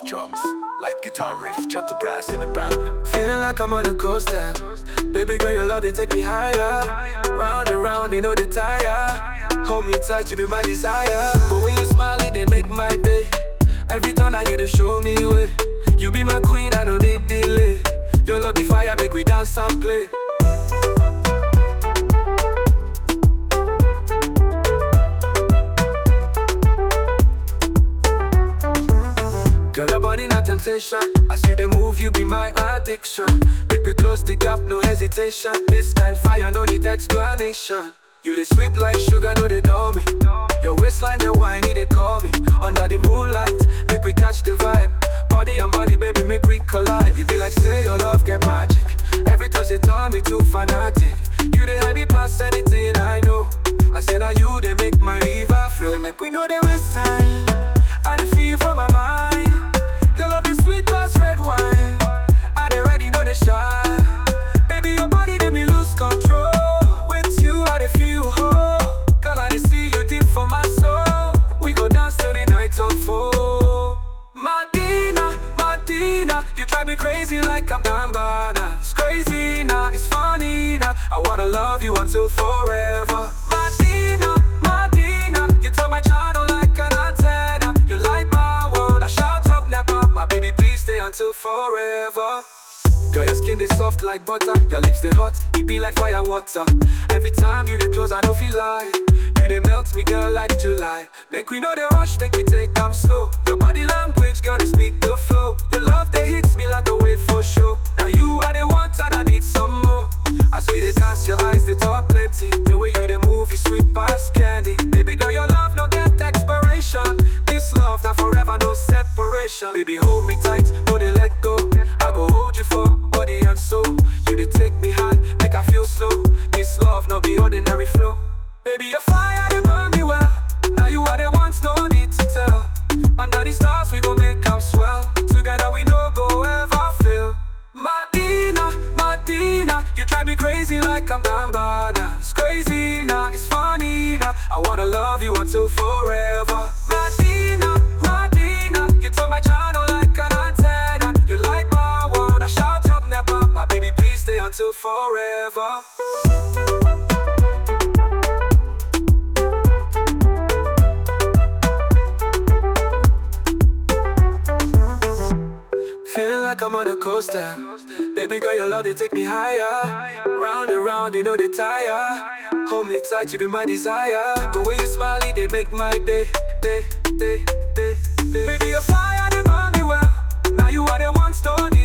soft drums, light guitar riff, gentle brass in the background. Feeling like I'm on a coaster. Baby girl, your love, they take me higher. Round and round, they know they tire. Hold me tight, you be my desire. But when you smile, it they make my day. Every time I get to show me way. You be my queen, I know they delay. Your love be fire, make we dance and play. Girl, your body not temptation. I see the move, you be my addiction. Make me close the gap, no hesitation. This kind fire, no need explanation. You the sweet like sugar, no they know me. Your waistline, the wine, they call me. Under the moonlight, make we catch the vibe. Body and body, baby, make we collide. You be like, say your love get magic. Every touch they tell me too fanatic. You the hide me past anything I know. I said, now you they make my river flow. Make we know they waste time. I dey feel for my mind. Your love is sweet as red wine. I dey ready, know they shy. Baby, your body make me lose control. With you, I dey feel whole. Girl, I dey see you deep for my soul. We go dance till the night unfold. Martina, Martina, you drive me crazy like I'm Gambana. It's crazy now, it's funny now. I wanna love you until forever. Martina, Martina, you turn my channel like an antenna. You light my world, I shout up, never. My baby, please stay until forever. Girl, your skin is soft like butter. Your lips they hot, it be like fire water. Every time you dey close, I don't feel like you dey melt me, girl, like July. Make we know the rush, make we take time slow. Your body language, girl, they speak the flow. Your love they hits me like a wave for show. Now you are the one, and I need some more. I see they dance, your eyes they talk plenty. The way you they move, you sweet past candy. Baby girl, your love no get expiration. This love now forever, no separation. Baby, hold me tight, no they let go. I go hold you for body and soul. You they take me high, make I feel slow. This love no be ordinary flow. Baby, your fire they burn me well. Now you are the ones, no need to tell. Under the stars, we gon' make them swell. Together we no go ever fail. Martina, Martina, you drive me crazy like I'm Gambana. It's crazy now, it's funny now. I wanna love you until forever. Martina, Martina, you turn my channel like an antenna. You light my world, I shout up never. My baby, please stay until forever. Feeling like I'm on a coaster. Baby girl, your love, they take me higher. Round and round, they know they tire. Hold me tight, you be my desire. The way you smile, it, they make my day, day, day, day, day. Baby, your fire, they burn me well. Now you are the one, don't need